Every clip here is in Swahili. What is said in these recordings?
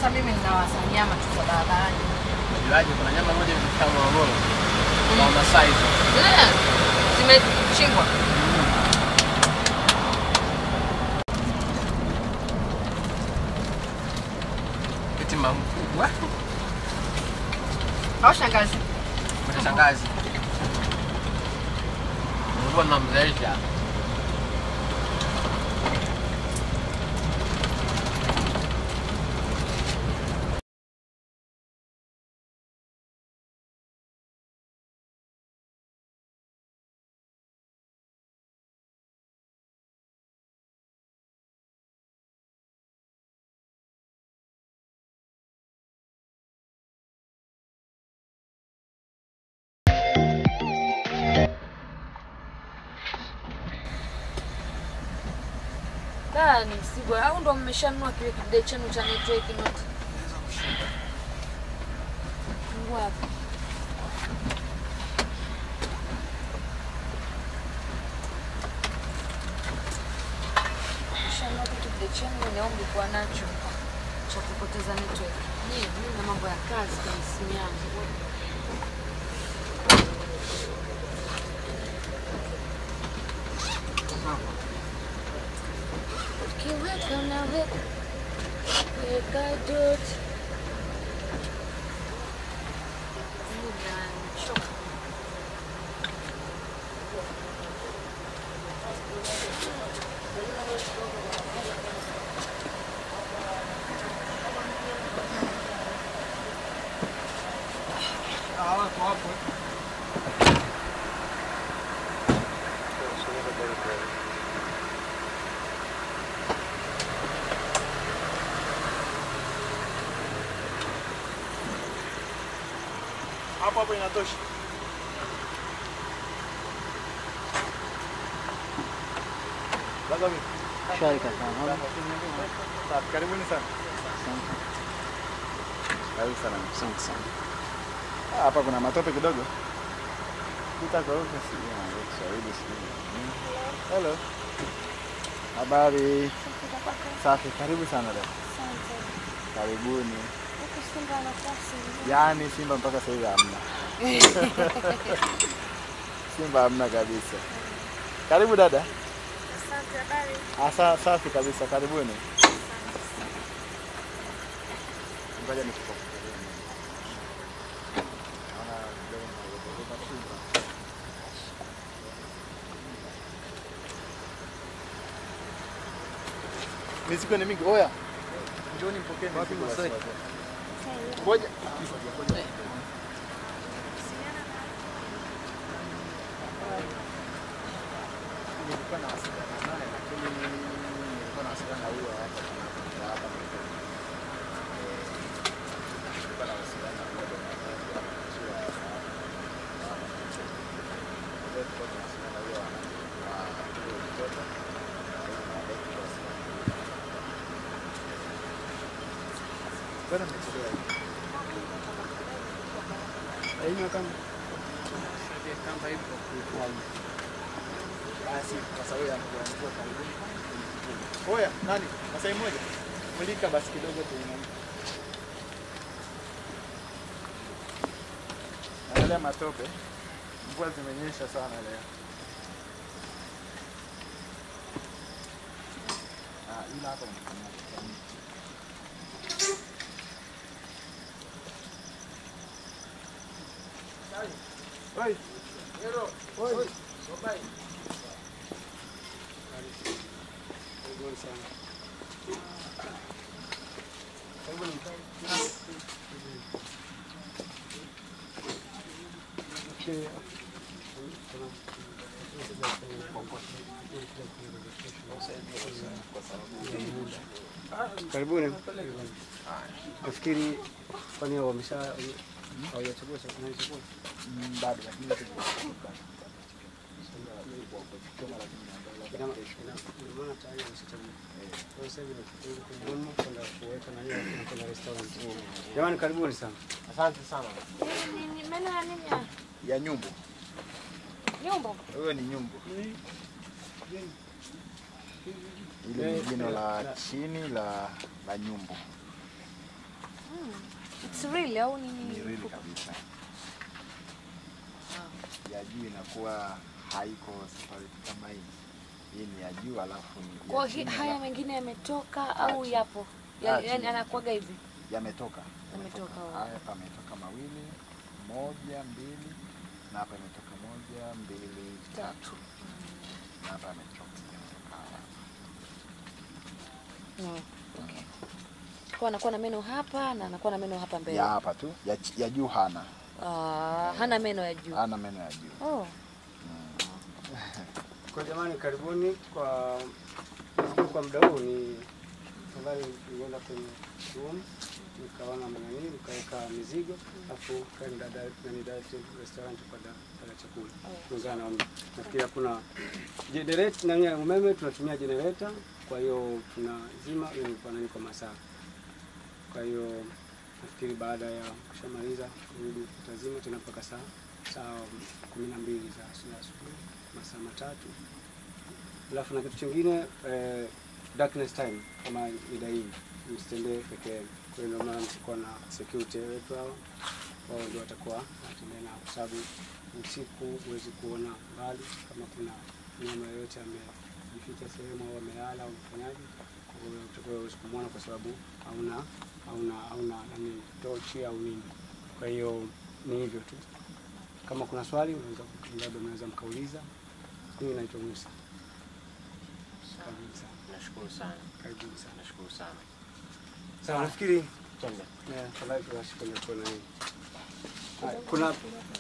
Sasa mimi ninawasa nyama tu za barabarani. Ilaje, kuna nyama moja imefika Morogoro kwa Masai hizo. Eh, Zimechingwa. Eti mamkubwa. Au shangazi. Kuna shangazi. Mungu namzalisha. Da, ni msiba. Au ndo mmeshanunua kile kidai chenu cha network not? Mungu hapa. Mmeshanunua kitu kidai chenu ni ombi kuwa nacho cha kupoteza network. Ni mimi na mambo ya kazi kwenye simu yangu. Ukiweka naweka, weka dot. Nimechoka. Hapo hapo inatosha. Sasa vipi? Shwari kaka. Safi, karibuni sana. Karibu sana. Asante sana. Ah, Hapa kuna matope kidogo. Pita kwa huko si ya Kiswahili sijui. Hello. Habari. Safi, karibu sana leo. Karibuni. Yaani Simba mpaka sasa hivi hamna. Simba hamna kabisa. Karibu dada. Asa, safi kabisa, karibuni. Ngoja nikupoke. Naona kidogo naogopa Simba. Mizigo ni mingi. Oya. Njoni mpokee mizigo. basi. Ngoja. Nilikuwa na wasiliana naye lakini nilikuwa na wasiliana na huyo hapa kwa hapa. Eh, nilikuwa na wasiliana na huyo bwana mmoja sio wa hapa. Ndio tulikuwa tunawasiliana na huyo wa wa huyo mtoto. Bwana mmechelewa. Haina kama Kamba ipo. basi kwa sababu ya kuanzia karibuni. Oya, nani? Masai moja. Mulika basi kidogo tuiname. Angalia matope. Mvua zimenyesha sana leo. Ah, ila hapa mnatumia kijani. Oi. Hero. Oi. Sobai. Karibuni sana. Karibuni. Okay. Karibuni. Nafikiri kwani wamesha hawajachagua chakula chakula. Mm, bado lakini Ina ma- ina- ina maana tayari wameshachagua. Kwa hiyo sasa hivi nafikiri kudumu kwenda kuweka na hiyo na kwenda restaurant. Jamani karibuni sana. Asante sana. Meno ya nini ya? ya nyumbu. Nyumba. Huyo ni nyumbu. Ile ni jino la chini la la nyumbu. It's real au ni ni reli kabisa. Ya juu inakuwa haiko safari kama hii. Hii ni ya juu alafu ni ya Kwa hi, chini, haya alafu mengine yametoka au chini. yapo? Ah, Ya, chini. yani anakuaga hivi. yametoka. Yametoka, wa- Haya pametoka mawili, moja, mbili na hapa imetoka moja, mbili, tatu. Na hapa yametoka yametoka haya. Mm. Okay. Kwa anakuwa na meno hapa na anakuwa na meno hapa mbele. Ya hapa tu, ya, chi- ya juu hana. Ah, hana meno ya juu. Hana meno ya juu. Oh. Kwa jamani, karibuni kwa nafikiri kwa muda huu ni ambayo nilienda kwenye room nikaona mnani nikaweka mizigo alafu kaenda da- nani direct restaurant kwa da- kula chakula kulingana na umri. Nafikiri hakuna generator nani ya umeme, tunatumia generator, kwa hiyo tunazima ili kwa nani kwa masaa. Kwa hiyo nafikiri baada ya kushamaliza kurudi tutazima tena mpaka saa saa kumi na mbili za asubuhi asubuhi, masaa matatu. Alafu na kitu chingine eh, darkness time kama mida hii msitembee peke yenu. Kwa hiyo ndio maana mtakuwa na security wetu hao, wao ndio watakuwa wanatembea nao, kwa sababu usiku huwezi kuona mbali kama kuna mnyama yoyote amejificha sehemu au amelala au mfanyaji. Kwa hiyo utakuwa huwezi kumwona kwa sababu hauna hauna hauna nani tochi au nini. Kwa hiyo ni hivyo tu. Kama kuna swali unaweza labda mnaweza mkauliza. Mimi naitwa Musa. Karibuni sana. Nashukuru sana, Karibuni sana. nashukuru sana. Sawa, nafikiri Twende. eh, tafadhali tuwashike mikono hii. Haya, Kuna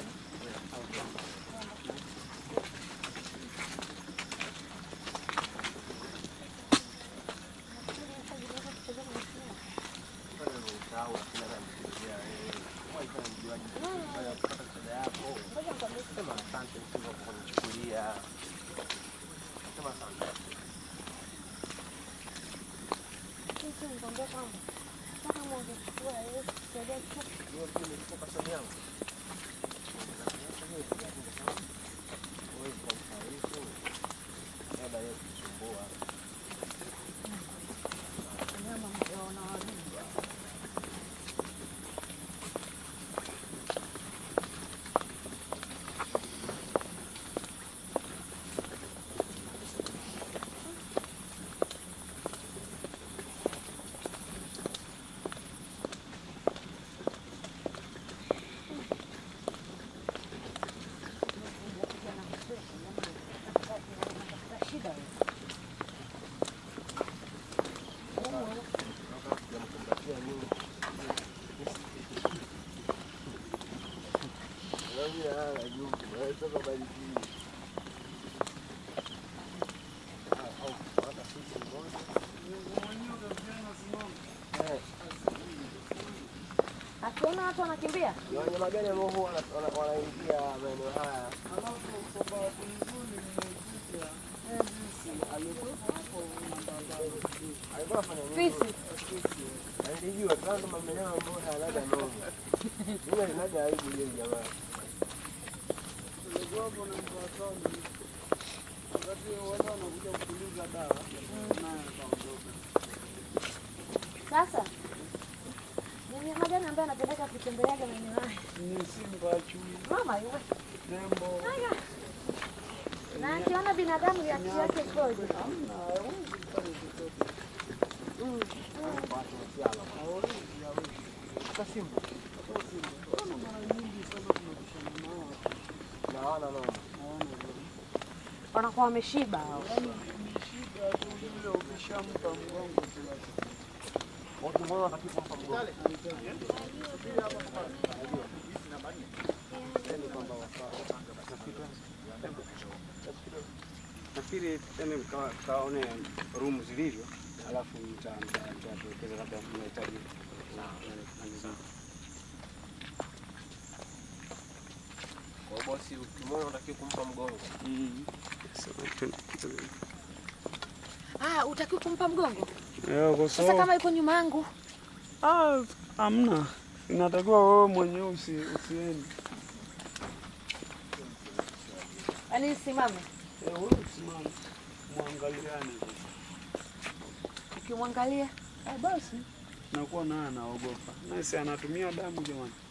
Akiona watu wanakimbia? Ni wanyama gani ambao huwa wana- wana- wanaingia maeneo haya? Alikuwa anafanya nini? Fisi. Na nilijua tu kama mnyama ambao hayanaga noma. Yule alinaga aibu yule jamaa. Sasa ni mnyama gani ambaye anapendeka kutembeleaga maeneo haya? Mama yule. Haya. Na akiona binadamu ya yake ikoje? Na hawana noma. Wanakuwa wameshiba hao. Watu mbona wataki kumpa mgongo? nafikiri yani mka- mkaone room zilivyo, alafu mta- mta- mtatuelekeza labda mnahitaji na- na- na mizigo. Kwa hiyo bosi ukimwona unatakiwa kumpa mgongo. So, tu- tu- Ah, utakiwa kumpa mgongo? Eh, kwa Sasa sababu- kama yuko nyuma yangu, Ah, hamna, inatakiwa wewe mwenyewe usi, usiende. yaani simame. Eh, wewe usimame, mwangaliane. Ukimwangalia Ah, basi nakuwa naye anaogopa. Nasi anatumia damu jamani.